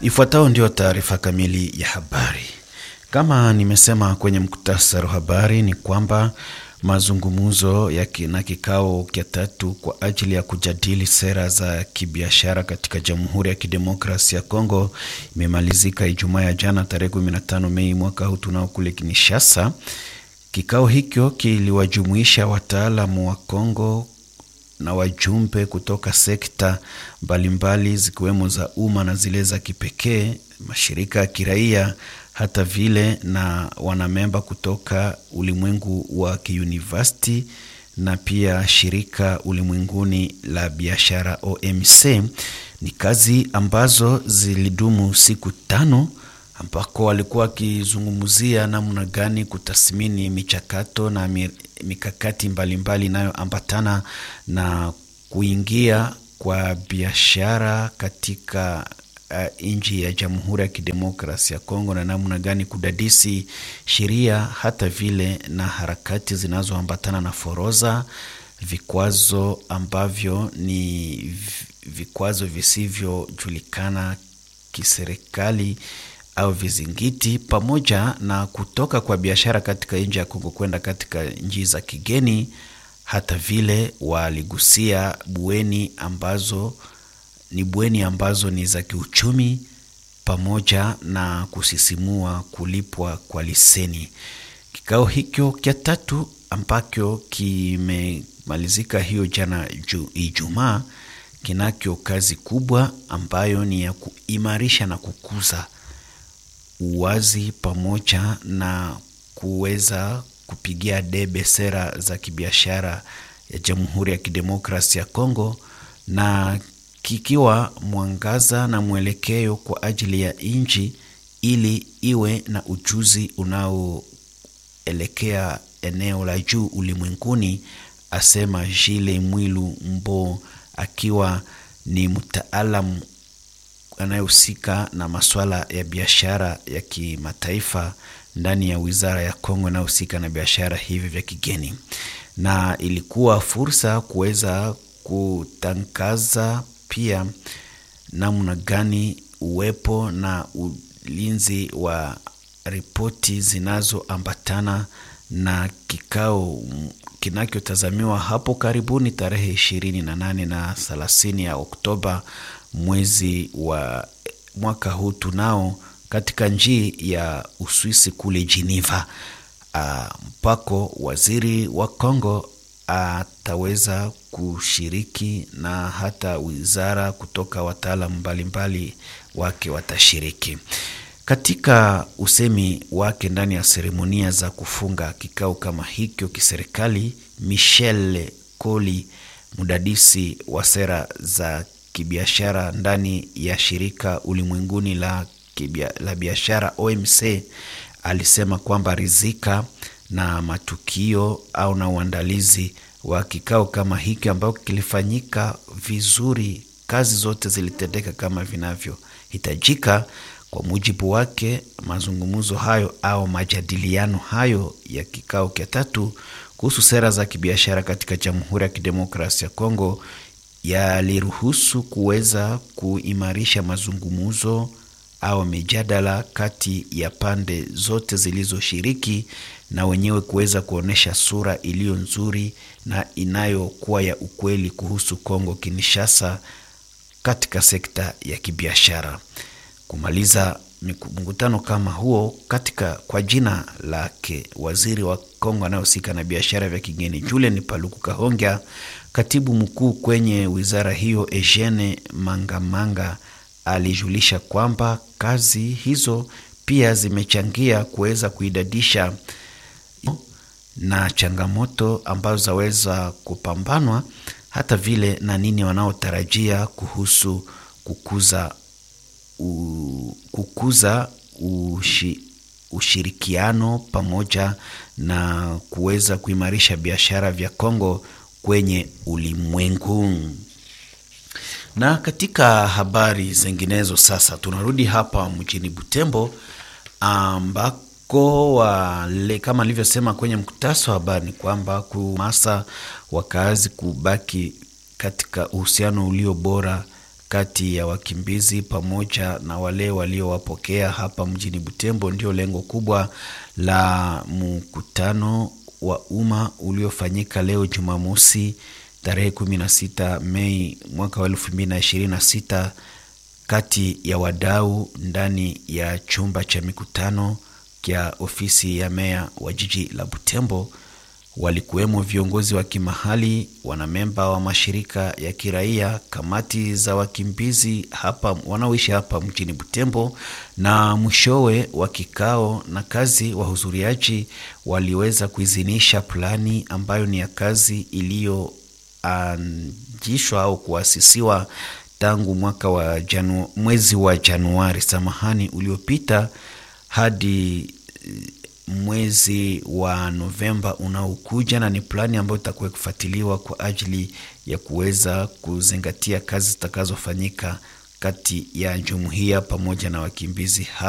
Ifuatayo ndio taarifa kamili ya habari. Kama nimesema kwenye muktasari wa habari ni kwamba mazungumzo ya na kikao cha tatu kwa ajili ya kujadili sera za kibiashara katika Jamhuri ya Kidemokrasia ya Kongo imemalizika Ijumaa ya jana tarehe 15 Mei mwaka huu tunao kule Kinshasa. Kikao hicho kiliwajumuisha wataalamu wa Kongo na wajumbe kutoka sekta mbalimbali zikiwemo za umma na zile za kipekee, mashirika ya kiraia, hata vile na wanamemba kutoka ulimwengu wa kiuniversity na pia shirika ulimwenguni la biashara OMC. Ni kazi ambazo zilidumu siku tano ambako walikuwa wakizungumzia namna gani kutathmini michakato na mikakati mbalimbali inayoambatana na kuingia kwa biashara katika uh, nchi ya Jamhuri ya Kidemokrasia ya Kongo na namna gani kudadisi sheria hata vile na harakati zinazoambatana na foroza, vikwazo ambavyo ni vikwazo visivyojulikana kiserikali au vizingiti pamoja na kutoka kwa biashara katika nchi ya Kongo kwenda katika nchi za kigeni. Hata vile waligusia bweni ambazo ni bweni ambazo ni za kiuchumi pamoja na kusisimua kulipwa kwa leseni. Kikao hicho cha tatu ambacho kimemalizika hiyo jana Ijumaa, kinacho kazi kubwa ambayo ni ya kuimarisha na kukuza uwazi pamoja na kuweza kupigia debe sera za kibiashara ya Jamhuri ya Kidemokrasia ya Kongo na kikiwa mwangaza na mwelekeo kwa ajili ya nchi ili iwe na ujuzi unaoelekea eneo la juu ulimwenguni, asema Jile Mwilu Mbo akiwa ni mtaalamu anayehusika na masuala ya biashara ya kimataifa ndani ya wizara ya Kongo inayohusika na biashara hivi vya kigeni, na ilikuwa fursa kuweza kutangaza pia namna gani uwepo na ulinzi wa ripoti zinazoambatana na kikao kinachotazamiwa hapo karibuni tarehe ishirini na nane na thelathini ya Oktoba mwezi wa mwaka huu tunao katika nchi ya Uswisi kule Geneva, mpako waziri wa Kongo ataweza kushiriki na hata wizara kutoka wataalamu mbalimbali wake watashiriki katika usemi wake ndani ya seremonia za kufunga kikao kama hicho kiserikali. Michel Koli, mdadisi wa sera za kibiashara ndani ya shirika ulimwenguni la, la biashara OMC, alisema kwamba rizika na matukio au na uandalizi wa kikao kama hiki ambayo kilifanyika vizuri, kazi zote zilitendeka kama vinavyohitajika. Kwa mujibu wake, mazungumzo hayo au majadiliano hayo ya kikao cha tatu kuhusu sera za kibiashara katika Jamhuri ya Kidemokrasia ya Kongo yaliruhusu kuweza kuimarisha mazungumzo au mijadala kati ya pande zote zilizoshiriki na wenyewe kuweza kuonyesha sura iliyo nzuri na inayokuwa ya ukweli kuhusu Kongo Kinshasa katika sekta ya kibiashara. Kumaliza mkutano kama huo katika kwa jina lake waziri wa Kongo anayehusika na biashara vya kigeni Julien Paluku Kahongya, katibu mkuu kwenye wizara hiyo Eugene Mangamanga alijulisha kwamba kazi hizo pia zimechangia kuweza kuidadisha na changamoto ambazo zaweza kupambanwa hata vile na nini wanaotarajia kuhusu kukuza u, kukuza ushi, ushirikiano pamoja na kuweza kuimarisha biashara vya Kongo kwenye ulimwengu. Na katika habari zinginezo, sasa tunarudi hapa mjini Butembo ambako wale, kama alivyosema kwenye mkutasa wa habari ni kwamba kumasa wakazi kubaki katika uhusiano ulio bora kati ya wakimbizi pamoja na wale waliowapokea hapa mjini Butembo. Ndio lengo kubwa la mkutano wa umma uliofanyika leo Jumamosi tarehe 16 Mei mwaka wa 2026 kati ya wadau ndani ya chumba cha mikutano kya ofisi ya meya wa jiji la Butembo. Walikuwemo viongozi wa kimahali, wanamemba wa mashirika ya kiraia, kamati za wakimbizi hapa wanaoishi hapa mjini Butembo, na mwishowe wa kikao na kazi, wahudhuriaji waliweza kuidhinisha plani ambayo ni ya kazi iliyoanzishwa au kuasisiwa tangu mwaka wa janu, mwezi wa Januari samahani uliopita hadi mwezi wa Novemba unaokuja, na ni plani ambayo itakuwa kufuatiliwa kwa ajili ya kuweza kuzingatia kazi zitakazofanyika kati ya jumuiya pamoja na wakimbizi.